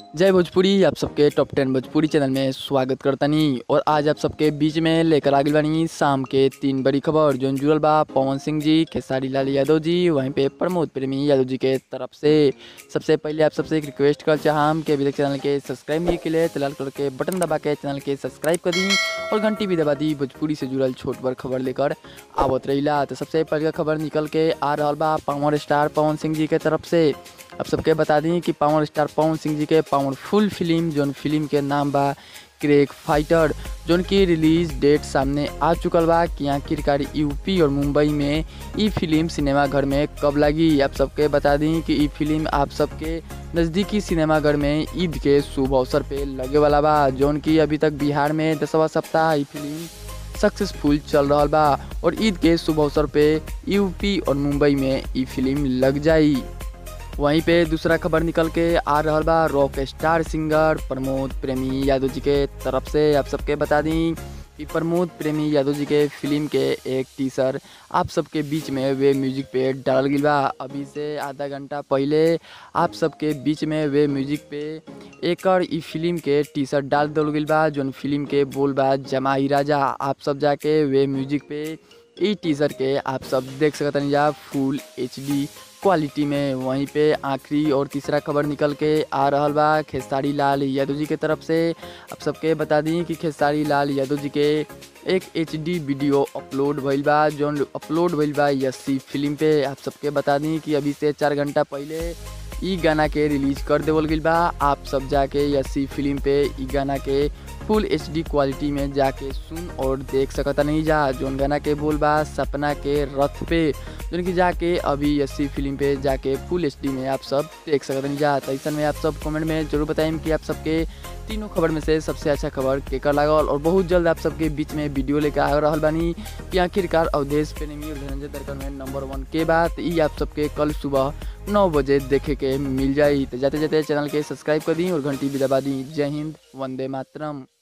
जय भोजपुरी आप सबके टॉप टेन भोजपुरी चैनल में स्वागत करतनी और आज आप सबके बीच में लेकर आगे बानी शाम के तीन बड़ी खबर जो जुड़ल बा पवन सिंह जी खेसारी लाल यादव जी वहीं पे प्रमोद प्रेमी यादव जी के तरफ से सबसे पहले आप सबसे एक रिक्वेस्ट कर चाहम कि अभी तक चैनल के सब्सक्राइब नहीं के लिए तो लाल कलर के बटन दबा के चैनल के सब्सक्राइब कर दी और घंटी भी दबा दी भोजपुरी से जुड़ल छोट बड़ खबर लेकर आवत रहीला तो सबसे पहले खबर निकल के आ रहा बा पावर स्टार पवन सिंह जी के तरफ से आप सबके बता दी कि पावर स्टार पवन सिंह जी के पावरफुल फिल्म जोन फिल्म के नाम बा क्रेक फाइटर जोन की रिलीज डेट सामने आ चुकल बा कि आखिरकार यूपी और मुंबई में ई फिल्म सिनेमा घर में कब लगी आप सबके बता दी कि ई फिल्म आप सबके नज़दीकी सिनेमा घर में ईद के शुभ अवसर पे लगे वाला बा जोन की अभी तक बिहार में दसवा सप्ताह ई फिल्म सक्सेसफुल चल रहा बा और ईद के शुभ अवसर पे यूपी और मुंबई में ई फिल्म लग जाई वहीं पे दूसरा खबर निकल के आ रहा बा रॉक स्टार सिंगर प्रमोद प्रेमी यादव जी के तरफ से आप सबके बता दी कि प्रमोद प्रेमी यादव जी के फिल्म के एक टीसर आप सबके बीच में वे म्यूजिक पे डालल गई बा अभी से आधा घंटा पहले आप सबके बीच में वे म्यूजिक पे एकर ई फिल्म के टीसर डाल दल गई बा जोन फिल्म के बोल बा जमाई राजा आप सब जाके वे म्यूजिक पे ई टीजर के आप सब देख सकतनी जा फुल एच क्वालिटी में वहीं पे आखिरी और तीसरा खबर निकल के आ रहा बा खेसारी लाल यादव जी के तरफ से आप सबके बता दी कि खेसारी लाल यादव जी के एक एच वीडियो अपलोड भइल बा जोन अपलोड भइल बा यस्सी फिल्म पे आप सबके बता दी कि अभी से चार घंटा पहले ई गाना के रिलीज कर देवल गई बा आप सब जाके यस्सी फिल्म पे ई गाना के फुल एच क्वालिटी में जाके सुन और देख सकता नहीं जा जोन गाना के बोल बा सपना के रथ पे जोन कि जाके अभी एस फिल्म पे जाके फुल एच में आप सब देख सकते नहीं जा तो ऐसा में आप सब कमेंट में जरूर बताएं कि आप सबके तीनों खबर में से सबसे अच्छा खबर केकर लागल और बहुत जल्द आप सबके बीच में वीडियो लेकर आ रहा बानी कि आखिरकार अवधेश प्रेमी और धनंजय दरकर में नंबर वन के बात ये आप सबके कल सुबह नौ बजे देखे के मिल जाई तो जाते जाते चैनल के सब्सक्राइब कर दी और घंटी भी दबा दी जय हिंद वंदे मातरम